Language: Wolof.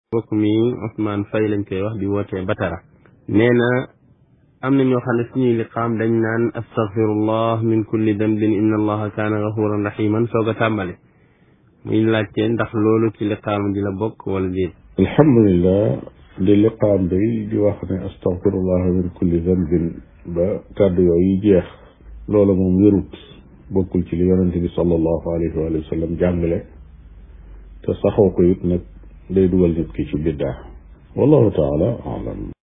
mbokk mi Ousmane Faye lañ koy wax di wootee Batara nee na am na ñoo xam ne suñuy liqaam dañ naan astaghfirullah min kulli dambin inna allaha kaana gafuran rahiman soog a tàmbale muy laajte ndax loolu ci liqaam di la bokk wala déet alhamdulilah di liqaam day di wax ne astaghfirullah min kulli dambin ba kàddu yooyu jeex loola moom wérut bokkul ci li yonente bi sallallahu alayhi wa sallam jàngale te saxoo ko it nag day dugal nit ki ci biddaa wallahu taala alam